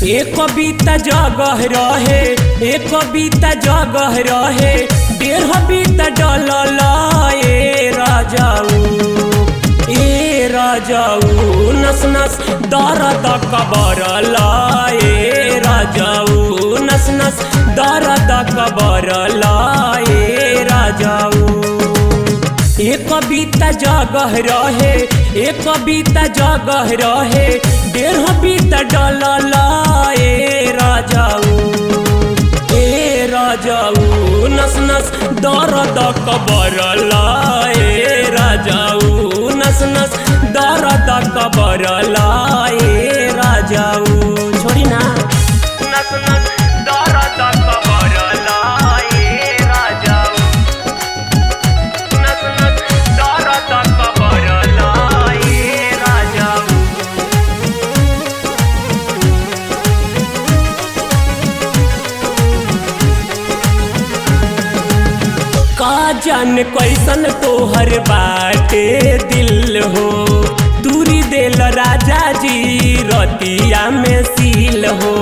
एक कविता जगह रहे एक कविता जगह रहे डेढ़ बीता डलल ए राजाऊ ए राजाऊ नस नस दर्द कबरल ए राजाऊ नस नस दर्द कबरल ए राजाऊ एक कविता जगह रहे एक कविता जगह रहे डेढ़ बीता डलल ए राजाऊ ए राजाऊ नस नस दर्द कबरल ए राजाऊ नस नस दर्द कबरल ए राजाऊ छोड़ी ना नस नस दर्द कबरल ए राजाऊ नस नस दर्द कबरल ए राजाऊ का जान कैसन तोहर बाटे दिल हो दूरी देल राजा जी रतिया में सील हो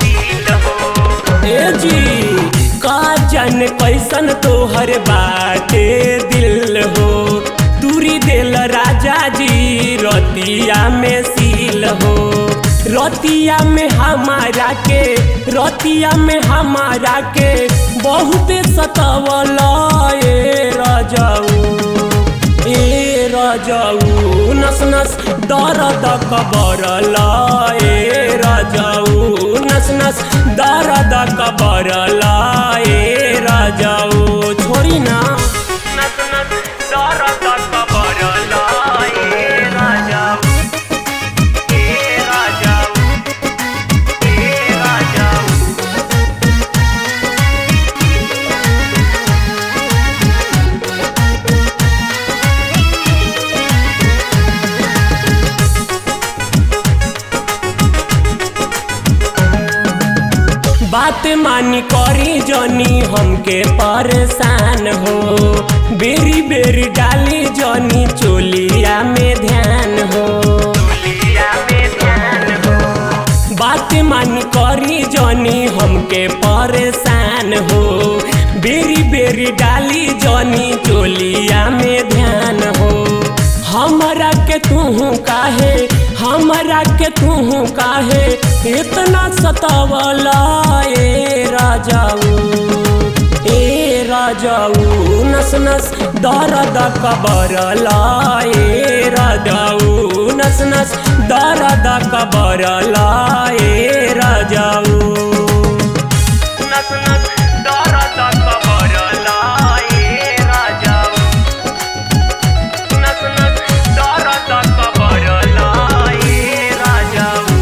ए जी का जान कैसन तोहर बाटे दिल हो दूरी देल राजा जी रतिया में सील हो रतिया में हमारा के रतिया में हमारा के बहुत सतवल ए राजाऊ ए राजाऊ नस नस दर्द कबरल ए राजाऊ नस नस दर्द कबरल ए राजाऊ छोड़ी ना नस नस दर्द कबरल ए राजाऊ ए राजाऊ ए राजाऊ बात मानी करी जनी हमके परेशान हो बेरी बेरी डाली जनी चोलिया में ध्यान हो बात मानी करी जनी हमके परेशान हो बेरी बेरी डाली जनी चोलिया में ध्यान हो हमरा के तू काहे हमरा के तू काहे इतना सतावला ए राजाऊ ए राजाऊ नस नस दर्द कबरला ए राजाऊ नस नस दर्द कबरला ए राजाऊ नस नस दर्द कबरला ए राजाऊ नस नस दर्द कबरला ए राजाऊ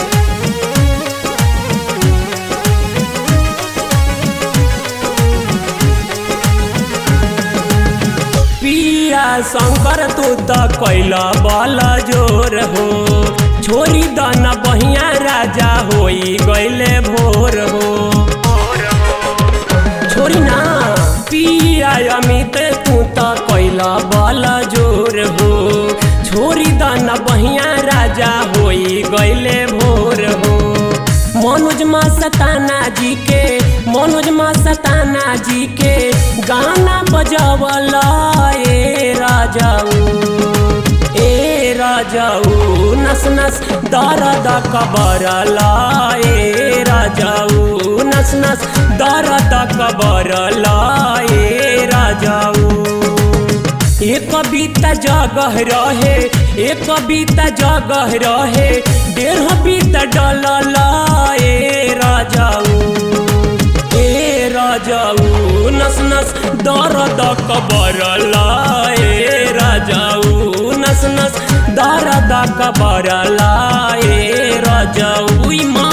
पिया शंकर तू त कैला बल जोर हो छोरी दन बहिया राजा होई गैले भोर हो छोरी ना पिया अमित तू त कैला बल जोर हो छोरी दन बहिया राजा होई गैले भोर हो मनोज मा सताना जी के मनोज मा सताना जी के गाना बजावल ए राजाऊ ए राजाऊ नस नस दर्द कबरल ए राजाऊ नस नस दर्द कबरल ए राजाऊ एक कविता जगह रहे एक कविता जगह रहे डेढ़ बीता डलल ए राजाऊ ए राजाऊ नस नस दर्द कबरल ए राजाऊ नस नस दर्द कबरल ए राजाऊ ई माँ